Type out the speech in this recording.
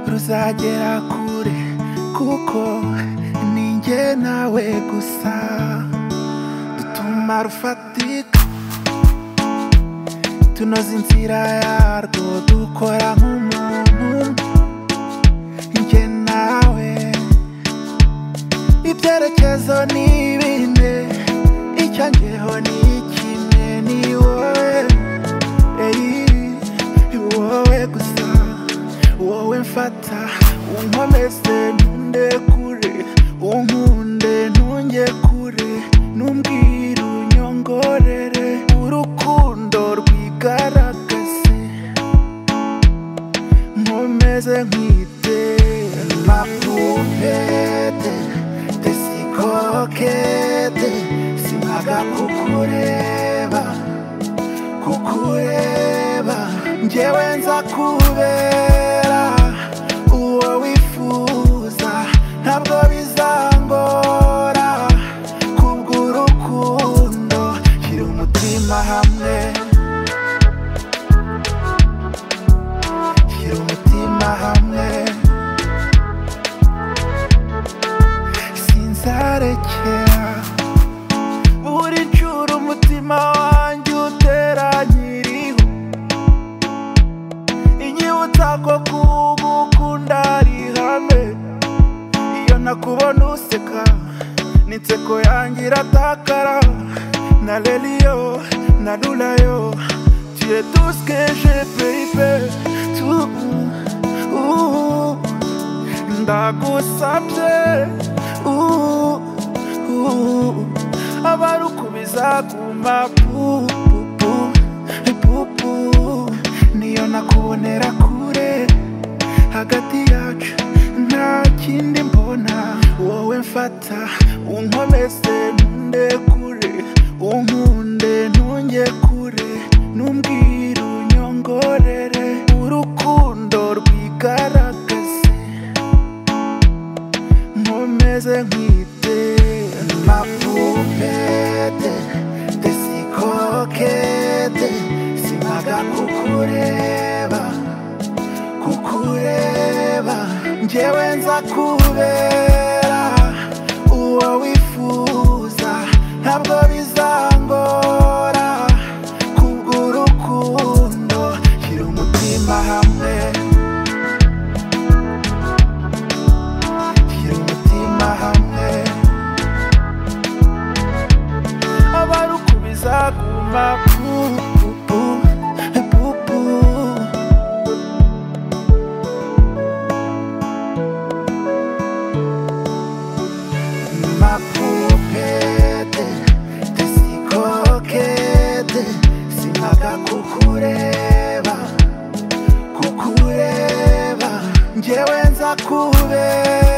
uzagera kure kuko ni njye nawe gusa dutuma rufatika tunoza inzira yarwo dukora nk'umuntu njye nawe ibyerekezo ni bine icyo njyeho ni kimwe ni wowe eyi wowe gusa wowe mfata unkomeze ntunde kure unkunde ntunge kure numbwira unyongorere urukundo rwigaragaze nkomeze nkwite mapupete tesikokete simaga kukureba kukureba njyewe nza kubera uwo wifuza ntabwo bizangora kubw'urukundo shyira umutima hamwe shyira umutima hamwe sinzarekera buri ncuro umutima wanjye utera nyiriho inyibutsa ko kugukunda ari ihame iyo nakubona useka n'inseko yanjye iratakara na reriyo na rurayo tuye duskeje peyipe tu uhu ndagusabye uhu uhu abarukubiza kuma pupu pupu niyo nakubonera kure hagati yacu nta kindi mbona wowe mfata unkomeze ntunde kure unkunde ntunge kure numbwira unyongorere urukundo rwigaragaze nkomeze nkwite mapupete tesikokete simaga kukureba kukureba njyewe nza kubera uwo wifuza ntabwo bizangora kubw'urukundo shyira umutima hamwe shyira umutima hamwe abarukubiza kuma pupu pupu mapupete tesikokete simaga kukureba kukureba njyewe nza kubera